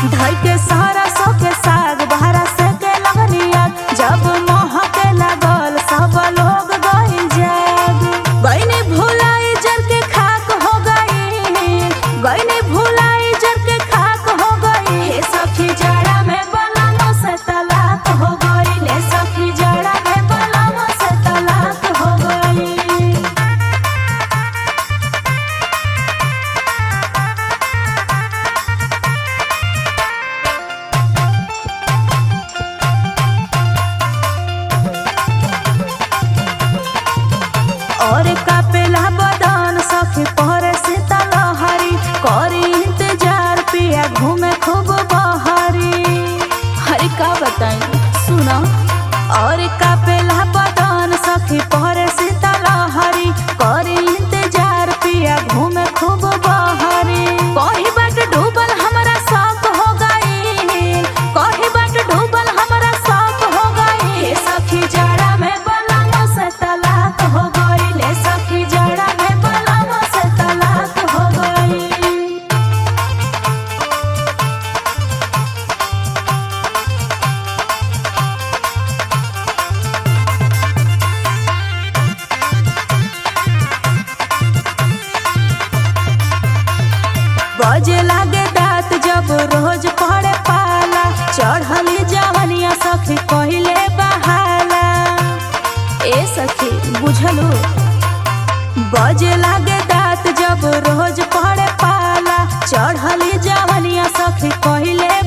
धई के सारा सो के साग बहरा से के लगनिया जब मोह के लागल सब लोग गइल जाग गइनी भुलाई जर के खाक हो गई गइनी भुलाई जर के खाक हो गई हे सखी जड़ा में बलम से तलाक हो गई ले सखी जड़ा में बलम से तलाक हो गई और कापेला बदन सखी पहरे से तलहरी करी इंतजार पिया घूमे खूब बहरी हरी का बताई सुना और कापेला बदन सखी पहरे से तलहरी करी इंतजार पिया घूमे खूब बहरी कही बाट डूबल हमरा शौक हो गई कही बाट डूबल हमरा शौक हो गई हे सखी जड़ा में बलम से तलाक हो गई ले सखी जड़ा में बलम से तलाक हो गई बजे लागे दांत जब रोज पड़े पाला चढ़ली जवनिया सखी पहिले बहाला ए सखी बुझलू बजे लागे दांत जब रोज पड़े पाला चढ़ली जवनिया सखी पहिले